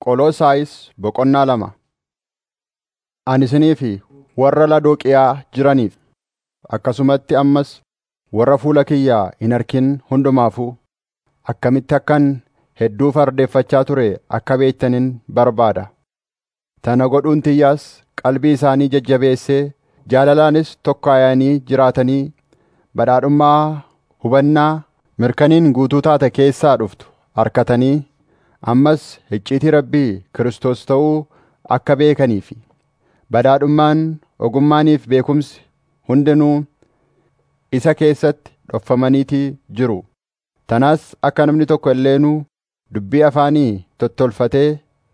Qoloosaayis boqonnaa lama Ani isinii fi warra Lodooqiyaa jiraniif akkasumatti ammas warra fuula kiyyaa hin arkin hundumaafuu akkamitti akkan hedduu fardeeffachaa ture akka beektanin barbaada. Tana godhuun tiyyaas qalbii isaanii jajjabeessee jaalalaanis tokkaayanii jiraatanii badhaadhummaa hubannaa mirkaniin guutuu taate keessaa dhuftu arkatanii ammas icciitii Rabbii Kiristoos ta'uu akka beekanii fi badhaadhummaan ogummaaniif beekumsi hundinuu isa keessatti dhofamaniitii jiru. Tanaas akka namni tokko illeenuu dubbii afaanii tottolfatee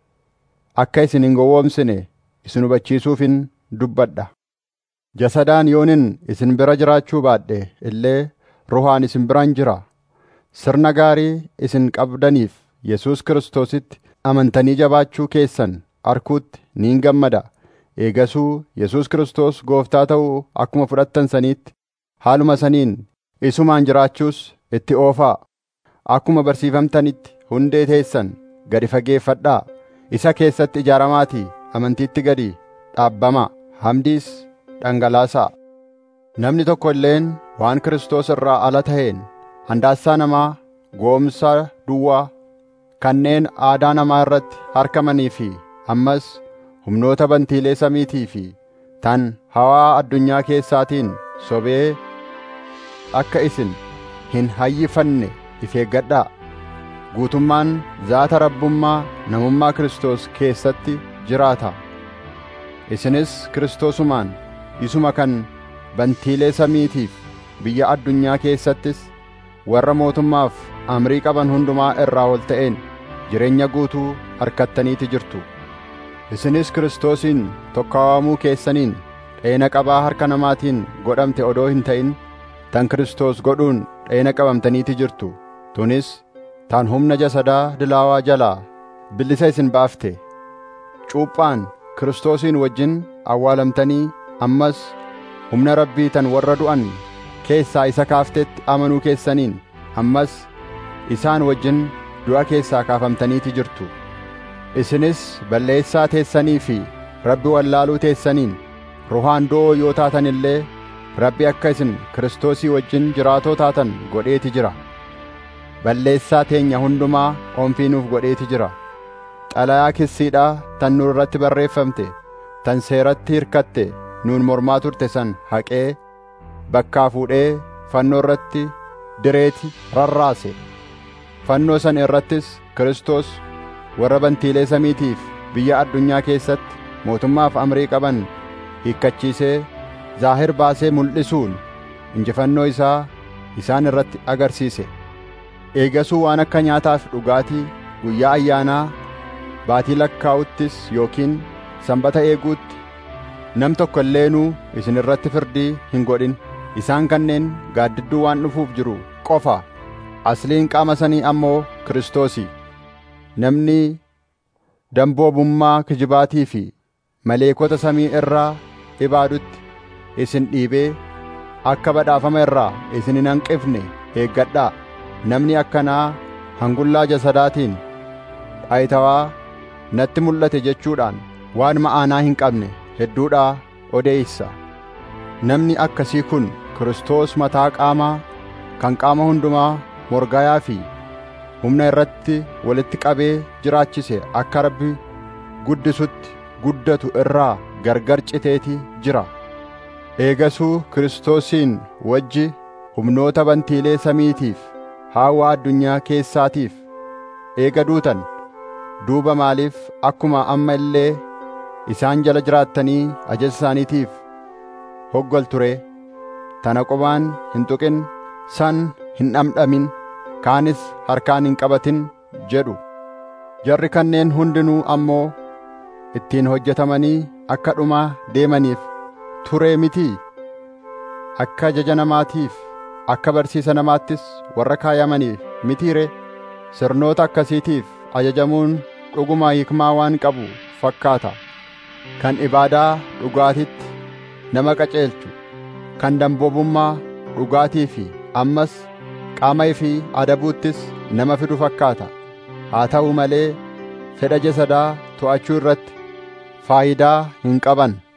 akka isin hin gowwoomsine isin hubachiisuufin dubbadha. Jasadaan yoonin isin bira jiraachuu baadhe illee ruhaan isin biraan jira. Sirna gaarii isin qabdaniif Yesuus Kiristoositti amantanii jabaachuu keessan arkuutti niin gammada. Eegasuu Yesuus Kiristoos gooftaa ta'uu akkuma fudhattan saniitti haaluma saniin isumaan jiraachuus itti oofaa. Akkuma barsiifamtanitti hundee teessan gadi fageeffadhaa. Isa keessatti ijaaramaatii amantiitti gadi dhaabbamaa. Hamdiis dhangalaasaa. Namni tokko illeen waan Kiristoos irraa ala ta'een handaassaa namaa goomsa duwwaa kanneen aadaa namaa irratti harkamanii fi ammas humnoota bantiilee samiitii fi tan hawaa addunyaa keessaatiin sobee akka isin hin hayyifanne if eeggadhaa. Guutummaan zaata rabbummaa namummaa Kiristoos keessatti jiraata. Isinis Kiristoosumaan isuma kan bantiilee samiitiif biyya addunyaa keessattis warra mootummaaf amrii qaban hundumaa irraa ol ta'een jireenya guutuu harkattaniiti jirtu. Isinis Kiristoosiin tokkaawamuu keessaniin dheena qabaa harka namaatiin godhamte odoo hin ta'in tan Kiristoos godhuun dheena qabamtaniiti jirtu. Tunis tan humna jasadaa dilaawaa jalaa bilisa isin baafte. Cuuphaan Kiristoosiin wajjin awwaalamtanii ammas humna Rabbii tan warra du'an keessaa isa kaaftetti amanuu keessaniin ammas isaan wajjin du'a keessaa kaafamtaniiti jirtu. Isinis balleessaa teessanii fi Rabbi wallaaluu teessaniin ruhaan do'oo yoo taatan illee Rabbi akka isin Kiristoosii wajjin jiraatoo taatan godheeti jira. Balleessaa teenya hundumaa onfiinuuf godheeti jira. Xalayaa kissiidhaa tan nu irratti barreeffamte, tan seeratti hirkatte nuun mormaa turte san haqee bakkaa fuudhee fannoo irratti direeti rarraase. Fannoo san irrattis Kiristoos warra bantiilee samiitiif biyya addunyaa keessatti mootummaaf amrii qaban hiikkachiisee zaahir baasee mul'isuun injifannoo isaa isaan irratti agarsiise. Eegasuu waan akka nyaataaf dhugaatii guyyaa ayyaanaa baatii lakkaa'uttis yookiin sanbata eeguutti nam tokko illeenuu isin irratti firdii hin godhin. Isaan kanneen gaaddidduu waan dhufuuf jiru qofa. Asliin qaama sanii ammoo Kiristoosi. Namni damboobummaa kijibaatii fi maleekota samii irraa ibaadutti isin dhiibee akka badhaafama irraa isin hin hanqifne eeggadhaa. Namni akkanaa hangullaa jasadaatiin dhaayitawaa natti mul'ate jechuudhaan waan ma'aanaa hin qabne hedduudhaa odeeysa. Namni akkasii kun Kiristoos mataa qaamaa kan qaama hundumaa morgayaa fi humna irratti walitti qabee jiraachise akka Rabbi guddisutti guddatu irraa gargar citeeti jira. Eegasuu Kiristoosiin wajji humnoota bantiilee samiitiif haawaa addunyaa keessaatiif eega duutan duuba maaliif akkuma amma illee isaan jala jiraattanii ajaja isaaniitiif hoggolture tana qubaan hin tuqin san hin dhamdhamin kaanis harkaan hin qabatin jedhu jarri kanneen hundinuu ammoo ittiin hojjetamanii akka dhumaa deemaniif turee mitii akka ajaja namaatiif akka barsiisa namaattis warra kaayamaniif mitiire sirnoota akkasiitiif ajajamuun dhuguma hikmaa waan qabu fakkaata kan ibaadaa dhugaatitti nama qaceelchu kan damboobummaa dhugaatii fi ammas qaama fi adabuuttis nama fidu fakkaata haa ta'u malee fedha jasadaa to'achuu irratti faayidaa hin qaban